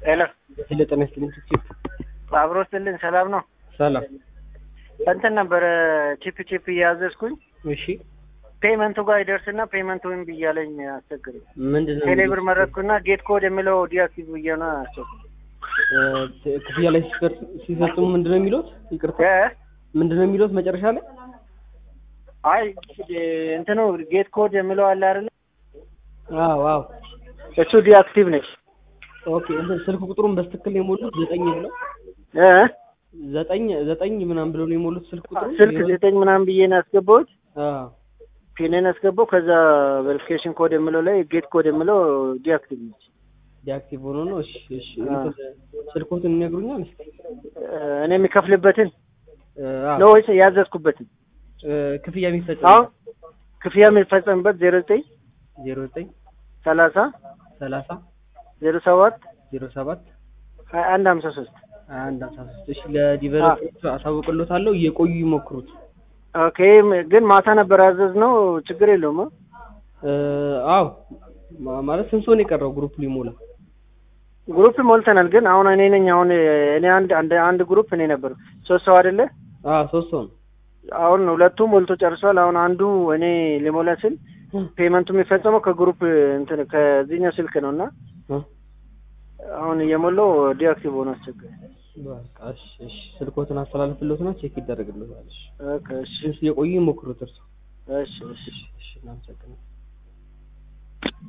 ሄሎ ሄሎ ጤና ይስጥልኝ ቺፕ አብሮ ስልን ሰላም ነው። ሰላም እንትን ነበረ ቺፕ ቺፕ እያዘዝኩኝ እሺ ፔመንቱ ጋር ይደርስና ፔመንቱ ወይም ብያለኝ አስቸግረኝ። ምንድን ነው ቴሌብር መረጥኩና ጌት ኮድ የሚለው ዲአክቲቭ ብዬ ነው አስቸግረኝ። እ፣ ክፍያ ላይ ሲፈር- ሲፈጽሙ ምንድን ነው የሚሉት ይቅርታ እ? ምንድን ነው የሚሉት መጨረሻ ላይ አይ እንትኑ ጌት ኮድ የሚለው አለ አይደለ? አዎ አዎ እሱ ዲአክቲቭ ነች። ኦኬ እንትን ስልክ ቁጥሩን በስትክክል ነው የሞሉት ዘጠኝ ብለው እ? ዘጠኝ ዘጠኝ ምናምን ብለው ነው የሞሉት ስልክ ቁጥሩ ስልክ ዘጠኝ ምናምን ብዬ ነው ያስገባሁት። አዎ ፒንን ያስገባው ከዛ ቬሪፊኬሽን ኮድ የሚለው ላይ ጌት ኮድ የሚለው ዲአክቲቭ ነች። ዲአክቲቭ ሆኖ ነው እሺ እሺ አዎ። እንትን ስልኮትን ይነግሩኛል እስኪ እ፣ እኔ የሚከፍልበትን እ፣ አዎ ነው ወይስ ያዘዝኩበትን? እ፣ ክፍያ አሁን የሚፈጸም ክፍያ የሚፈጸምበት ዜሮ ዘጠኝ ዜሮ ዘጠኝ ሰላሳ ሰላሳ ዜሮ ሰባት ዜሮ ሰባት ሀያ አንድ ሀምሳ ሶስት አንድ አስራ ሶስት እሺ ለዲቨሎፐሮቹ አሳውቅሎታለሁ እየቆዩ ይሞክሩት ኦኬ ም- ግን ማታ ነበር ያዘዝነው። ችግር የለውም አ? እ፣ አዎ ማ- ማለት ስንት ሰው ነው የቀረው ግሩፕ ሊሞላ ግሩፕ ሞልተናል። ግን አሁን እኔ ነኝ አሁን እኔ አንድ አንድ አንድ ግሩፕ እኔ ነበር ሶስት ሰው አይደለ? አዎ ሶስት ሰው ነው አሁን ሁለቱ ሞልቶ ጨርሷል። አሁን አንዱ እኔ ሊሞላ ስል ፔመንቱ የሚፈጸመው ከግሩፕ እንትን ከዚህኛው ስልክ ነው እና እ፣ አሁን እየሞላው ዲአክቲቭ ሆኖ አስቸገረ። በቃ እሺ እሺ ስልኮትን አስተላልፍሎትና ቼክ ይደረግልታል እሺ ኦኬ እሺ እሺ የቆዩ ይሞክሩት እርሱ እሺ እሺ እሺ እሺ እናመሰግናለን